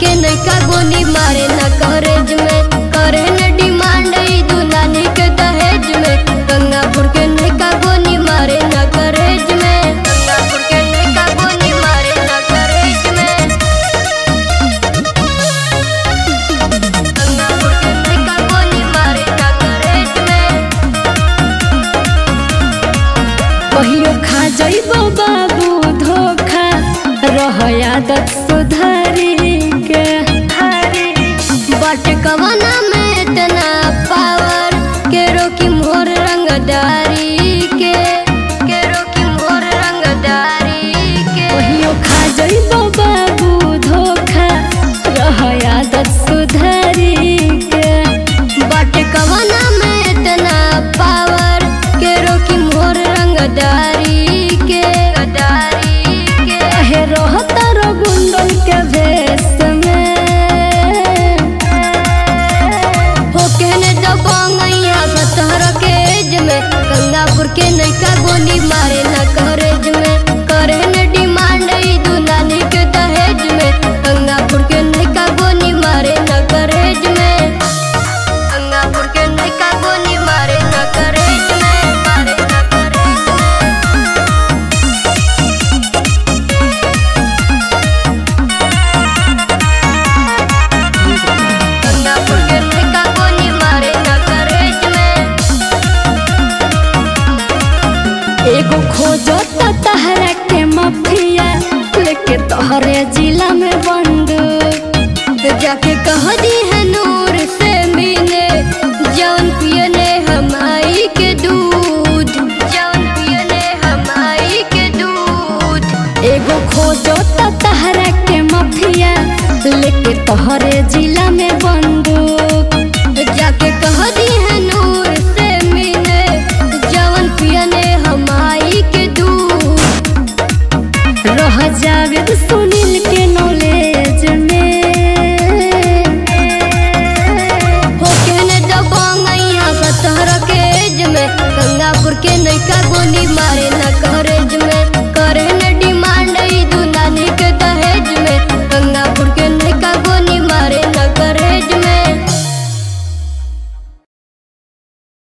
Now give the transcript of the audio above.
के नैका गोली मारे न कॉलेज में करे न डिमांड ई दुलानी के दहेज में गंगापुर के नैका गोली मारे न कॉलेज में गंगापुर के नैका गोली मारे न कॉलेज में गंगापुर के नैका गोली मारे न कॉलेज में कहियो खा जइबो बाबू धोखा रह आदत सुधारी के बट कवना में इतना पावर के रोकी मोर रंगदारी के के रोकी मोर रंगदारी के कहियो खा जइबो बाबू धोखा रह आदत सुधारी के बट कवना में इतना पावर के रोकी मोर रंगदारी के गदारी के कहे रहता रो गुंडन के भेष में हो कहने तो बंगैया सतहर के एज में गंगापुर के नैका गोली मारे न कॉलेज में करे न डिमांड ई दुलानी के दहेज में गंगापुर के नैका गोली मारे न कॉलेज में गंगापुर के नैका गोली मारे न कॉलेज में मारे न कॉलेज में गंगापुर के नैका गोली मारे न कॉलेज में एगो खोजो त तहरा के मफिया लेके तोहरे जिला में बंदूक तो जाके कह दी है नूर से मिले जौन पियने हमाई के दूध जौन पियने हमाई के दूध एगो खोजो त तहरा के मफिया लेके तोहरे जिला में बंदूक तो जाके कह दी है नूर से मिले जौन पियने हमाई के दूध रह जावेद सुनील के नॉलेज में हो कहने दबंगैया सतहर के एज में गंगापुर के नैका गोली मारे न कॉलेज में करे न